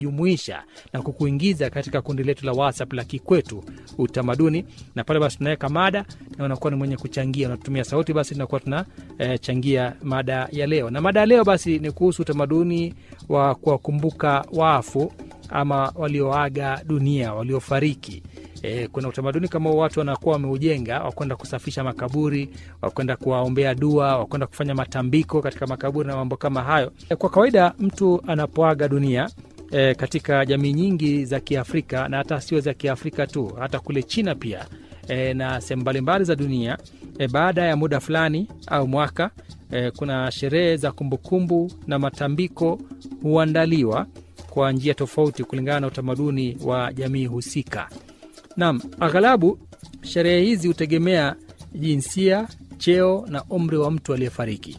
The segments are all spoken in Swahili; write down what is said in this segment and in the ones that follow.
jumuisha na kukuingiza katika kundi letu la WhatsApp la Kikwetu Utamaduni, na pale basi tunaweka mada na unakuwa ni mwenye kuchangia, unatumia sauti, basi tunakuwa tunachangia eh, mada ya leo. Na mada ya leo basi ni kuhusu utamaduni wa kuwakumbuka wafu ama walioaga dunia, waliofariki. E, kuna utamaduni kama watu wanakuwa wameujenga wakwenda kusafisha makaburi, wakwenda kuwaombea dua, wakwenda kufanya matambiko katika makaburi na mambo kama hayo. E, kwa kawaida mtu anapoaga dunia e, katika jamii nyingi za Kiafrika na hata sio za Kiafrika tu, hata kule China pia e, na sehemu mbalimbali za dunia e, baada ya muda fulani au mwaka e, kuna sherehe za kumbukumbu na matambiko huandaliwa kwa njia tofauti kulingana na utamaduni wa jamii husika. Naam, aghalabu sherehe hizi hutegemea jinsia, cheo na umri wa mtu aliyefariki.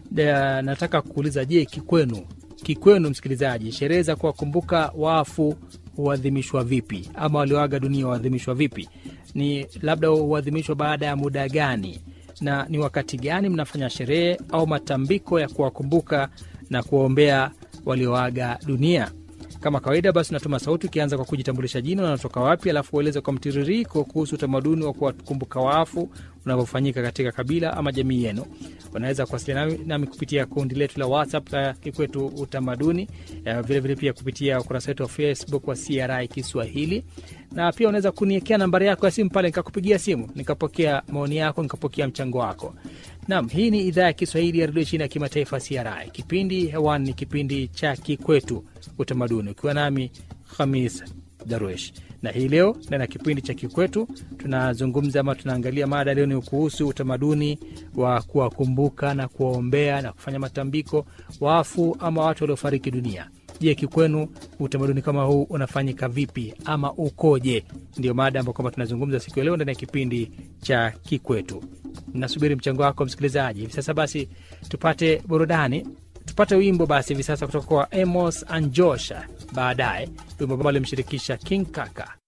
Da- Nataka kuuliza, je, kikwenu, kikwenu msikilizaji, sherehe za kuwakumbuka wafu huadhimishwa vipi, ama walioaga dunia huadhimishwa vipi? Ni labda huadhimishwa baada ya muda gani, na ni wakati gani mnafanya sherehe au matambiko ya kuwakumbuka na kuwaombea walioaga dunia? Kama kawaida basi unatuma sauti ukianza kwa kujitambulisha jina, unatoka wapi, alafu ueleze kwa mtiririko kuhusu utamaduni wa kuwakumbuka wafu unavyofanyika katika kabila ama jamii yenu. Unaweza kuwasiliana nami, nami kupitia kundi letu la WhatsApp la Kikwetu Utamaduni, eh, vilevile pia kupitia ukurasa wetu wa Facebook wa CRI Kiswahili, na pia unaweza kuniekea nambari yako ya simu pale, nikakupigia simu nikapokea maoni yako, nikapokea mchango wako. Naam, hii ni idhaa ya Kiswahili ya redio chini ya kimataifa CRI. Kipindi hewani ni kipindi cha Kikwetu Utamaduni, ukiwa nami Khamis Darwesh na hii leo ndani ya kipindi cha Kikwetu tunazungumza ama tunaangalia mada leo ni kuhusu utamaduni wa kuwakumbuka na kuwaombea na kufanya matambiko wafu ama watu waliofariki dunia. Je, kikwenu utamaduni kama huu unafanyika vipi ama ukoje? Ndio mada ambayo kwamba tunazungumza siku ya leo ndani ya kipindi cha Kikwetu. Nasubiri mchango wako msikilizaji. Hivi sasa basi tupate burudani, tupate wimbo basi hivi sasa kutoka kwa Amos and Josh. Baadaye wimbo ambao alimshirikisha King Kaka